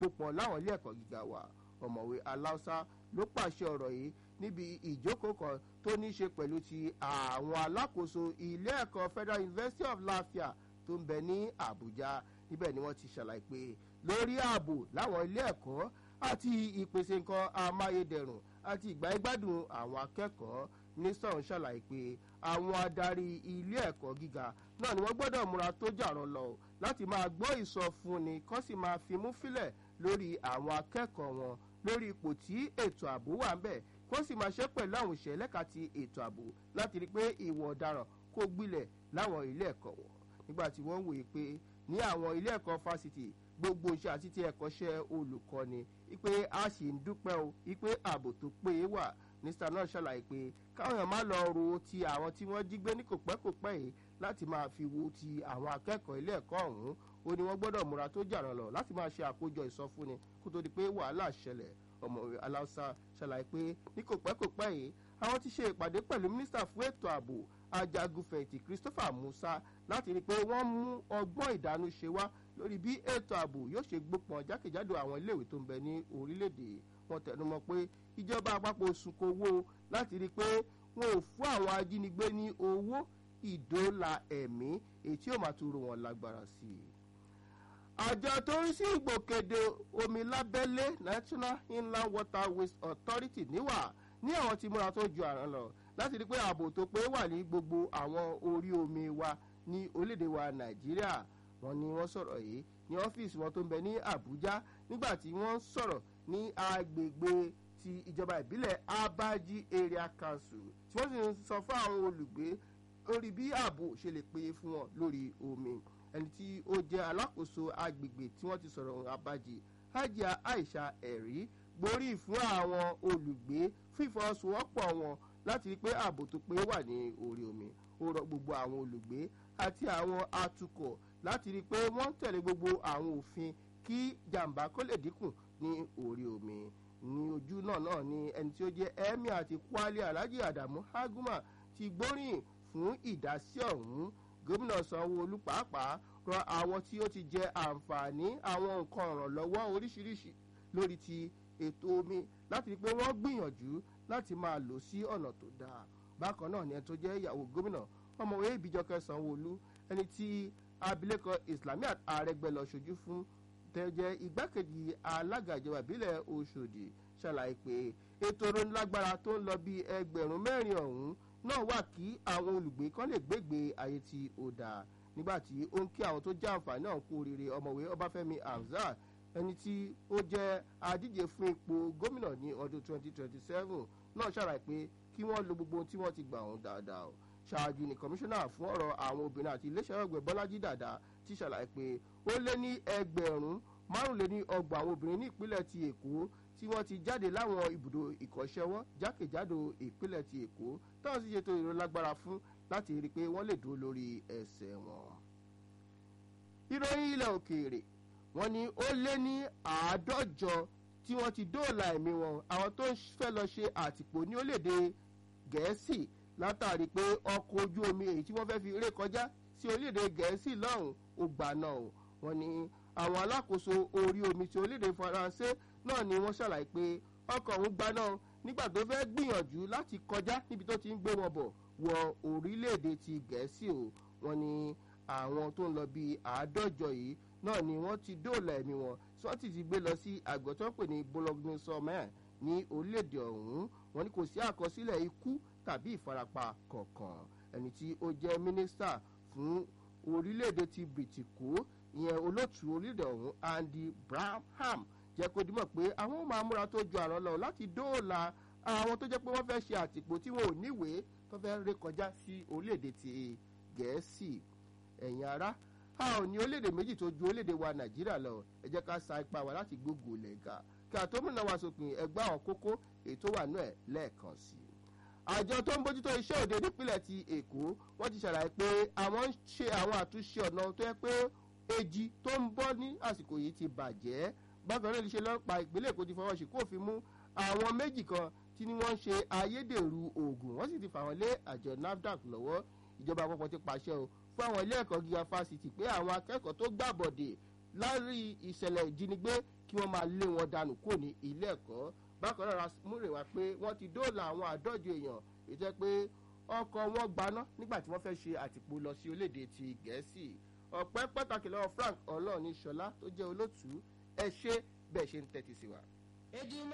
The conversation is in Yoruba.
púpọ̀ láwọn ilé ẹ̀kọ́ gíga wa ọ̀mọ̀wé aláùsá ló pàṣẹ ọ̀rọ̀ yìí níbi ìjókòó kan tó ní í ṣe pẹ̀lú ti àwọn alákòóso ilé ẹ̀kọ́ federal university of lafia tó ń bẹ ní àbújá níbẹ̀ ni wọ́n ti ṣàlàyé pé lórí ààbò láwọn ilé ẹ̀kọ́ àti ìpèsè nǹkan amáyédẹrùn àti ìgbà ìgbádùn àwọn akẹ́kọ̀ọ́ nísàn ṣàlàyé pé àwọn adarí ilé ẹ̀kọ́ gíga náà ni wọ́n gbọ́dọ̀ múra tó jàrọ̀ lọ láti máa gbọ́ ìsọfúnni kán sì máa fimú fílẹ̀ lórí àwọn akẹ́kọ̀ọ́ wọn lórí ipò tí ètò ààbò wà ń bẹ̀ kó sì máa ṣe pẹ̀lú àwọn òṣèré lẹ́ka ti ètò ààbò láti rí i pé ìwọ̀ ọ̀daràn kó gbilẹ̀ láwọn ilé ẹ̀kọ́ wọn nígbà tí wọ́n wòye pé ní àwọn ilé ẹ̀kọ́ fásitì gbogbo iṣẹ́ àti ti ẹ̀kọ́ṣẹ́ olùkọ́ni ipe a sì ń dúpẹ́ o ipe ààbò tó péye wà nísítà náà ṣàlàyé pé káwọn èèyàn má lọ ro ti àwọn tí wọ́n jí gbé ní kòpẹ́kòpẹ́ yìí láti máa fi wo ti àwọn akẹ́kọ̀ọ́ ilé ẹ̀kọ́ ọ̀hún ó ní wọ́n gbọ́dọ̀ múra tó jàrán lọ láti máa ṣe àkójọ ìsọfúnni kó tó di pé wàhálà ṣẹlẹ̀ ọmọwé aláùsá ṣàlàyé pé ní kòpẹ́kòpẹ́ yìí àwọn ti ṣe ìpàdé pẹ̀lú mínísítà fún ètò ààbò ajagunfẹ̀yìntì christopher musa láti rí i pé wọ́n mú ọgbọ́n ìdánú ṣe wá lórí bí ètò ààbò yóò ṣe gbópọn jákèjádò àwọn iléèwé tó ń bẹ ní orílẹ̀-èdè wọn tẹnumọ́ pé ìjọba àpapọ̀ sunko owó láti rí i pé wọn ò fún àwọn ajínigbé ní owó ìdóòlà ẹ̀mí èyí tí yóò máa tún ro wọn lágbára sí i àjọ tó ń sí ìgbòkèdè omi lábẹ́lé national inland waterways authority níwà ní àwọn tí múra tó ju àrùn lọ láti rí i pé ààbò tó pé wà ní gbogbo àwọn orí omi wa ní orílẹ̀-èdè wa nàìjíríà wọn ni wọ́n sọ̀rọ̀ yìí ní ọ́fíìsì wọn tó ń bẹ ní àbújá nígbà tí wọ́n sọ̀rọ̀ ní agbègbè ti ìjọba ìbílẹ̀ abaji area council tí wọ́n sì ń sọ fún àwọn olùgbé lórí bí ààbò ṣe lè péye fún wọn lórí omi ẹni tí ó jẹ́ alákòóso agbègbè tí wọ́n ti sọ̀rọ̀ abaji hajia aisha ẹ̀rí gborí fún àwọn olùgbé fún ìfọwọ́sowọ́pọ̀ wọn láti rí i pé ààbò tó pé wà ní orí omi ó rọ gbogbo àwọn olùgbé àti àwọn atukọ̀ láti rí i pé wọ́n ń tẹ̀lé gbogbo àwọn òfin kí jàǹbá kó lè dínkù ní orí omi ní ojú náà náà ni ẹni tí ó jẹ́ emir àti kwali alhaji adamu haguma ti gbóríyìn fún ìdásí ọ̀hún gómìnà sanwó-olu pàápàá rọ àwọn tí ó ti jẹ àǹfààní àwọn nǹkan ìrànlọ́wọ́ oríṣiríṣi lórí ti ètò omi láti rí i pé wọ́n gbìyànjú láti máa lò sí ọ̀nà tó dáa bákan náà ni ẹni tó jẹ́ ìyàwó gómìnà ọmọwé ìbíjọkẹ sanwó-olu ẹni tí abilékọ islamiat àrẹgbẹ lọ ṣojú fún tẹ́jẹ́ igbákejì alága ìjọba ìbílẹ̀ oṣòdì ṣàlàyé pé ètò ìrónilágbára tó ń lọ bí ẹgbẹ̀rún mẹ́rin ọ̀hún náà wà kí àwọn olùgbé kan lè gbégbé ayé tí ó dáa nígbà tí ó ń kí àwọn tó jẹ́ àǹfààní náà kú oríire ọmọwé ọbáfẹ́mi hamzat ẹni tí ó jẹ́ adíje fún ipò gómìnà ní ọdún 2027 náà ṣàlàyé pé kí wọ́n lo gbogbo ohun tí wọ́n ti gbà ọ̀hún dáadáa o ṣáájú ní kọmíṣánná fún ọ̀rọ̀ àwọn obìnrin àti iléeṣẹ́ ọ̀gbẹ́ bọ́lájí dàda ti ṣàlàyé pé ó lé ní ẹgbẹ̀rún márùnléní ọgbọ̀n àwọn obìnrin ní ìpínlẹ̀ ti èkó tí wọ́n ti jáde láwọn ibùdó ìkọ́ṣẹ́wọ́ jákèjádò ìpínlẹ̀ ti èkó táwọn sì ṣètò ìrólágbára fún láti rí i pé wọ́n lè dúró lórí ẹsẹ̀ wọn. ìròyìn ilẹ̀ òkèèrè wọn ni ó lé ní àádọ́jọ tí wọ́n ti dóòlà ẹ̀mí wọn àwọn tó ń fẹ́ lọ ṣe àtìpó ní orílẹ̀-èdè gẹ̀ẹ́sì látàrí pé ọkọ̀ ojú omi èyí tí wọ́n fẹ́ fi ré kọjá sí orílẹ̀-èdè gẹ̀ẹ́sì lọ́hùn ó gbà náà o wọn ni àwọn alákòóso orí omi ti orílẹ̀-èdè faransé náà ni wọ́n ṣàlàyé pé ọkọ̀ ọ̀hún gba náà nígbà tó fẹ́ gbìyànjú láti kọjá níbi tó ti ń gbé wọn bọ̀ wọ orílẹ̀-èdè ti gẹ̀ẹ́sì o wọn ni àwọn tó ń lọ bíi àádọ́jọ yìí náà ni wọ́n ti dóòlà ẹ̀mí wọn tí wọ́n ti ti gbé lọ sí àgọ́ tó ń pè ní bologna sọmẹ́ ní orílẹ̀-èdè ọ̀hún wọn ni kò sí àkọsílẹ̀ ikú tàbí ìfarapa kọ̀ọ̀kan ẹni tí ó jẹ́ mínísítà fún orílẹ̀-èdè ti bìtìkó ìyẹn olóòtú orílẹ̀-èdè ọ̀hún andy braham jẹ́ kó dimọ̀ pé àwọn máa múra tó ju àrán lọ láti dóòlà àwọn tó jẹ́ pé wọ́n fẹ́ ṣe àtìpó tí wọn ò níwèé tó fẹ́ ré kọjá sí orílẹ̀-èdè ti gẹ̀ẹ́sì ẹ̀yin ará a ò ní orílẹ̀-èdè méjì tó ju orílẹ̀-èdè wa nàìjíríà lọ ẹ jẹ́ ká sa ipá wa láti gbógun lẹ́gà kí àtọ́mìnà wa sópin ẹgbẹ́ àwọn kókó ètò wà náà lẹ́ẹ̀kan sí i àjọ tó ń bójútó iṣẹ́ òde nípínlẹ̀ ti èkó wọ́n ti ṣàlàyé pé àwọn ń ṣe àwọn àtúnṣe ọ̀nà tó yẹ pé èjì tó ń bọ́ ní àsìkò yìí ti bàjẹ́ bákan náà ní ṣe lọ́pàá ìpínlẹ̀ èkó ti fọwọ́ sí kófin mú àwọn méjì kan tí ni wọ́n ń ṣe ayédèrú oògùn wọ́n sì ti fà wọ́n lé àjọ nafdac lọ́wọ́ ìjọba àpapọ̀ ti pàṣẹ o fún àwọn ilé ẹ̀kọ́ gíga fásitì pé àwọn akẹ́kọ̀ọ́ tó gbàbọ̀dè lárí ìṣẹ̀lẹ̀ ìjínigbé kí wọ́n máa lé wọn dànù kúrò ní ilé ẹ̀kọ́ bákan náà múrè wá pé wọ́n ti dóòlà àwọn àádọ́jọ èèyàn ètò pé ọkọ̀ wọn gbaná nígbà tí wọ́n fẹ́ ṣe àtìpó lọ sí orílẹ̀-èdè ti gẹ̀ẹ́sì ọ̀pẹ́ pàtàkì lọ́wọ́ frank ọlọ́ọ̀ni ṣọlá tó jẹ́ olótùú ẹ ṣe bẹ́ẹ̀ ṣe ń tẹ́tí sí wa.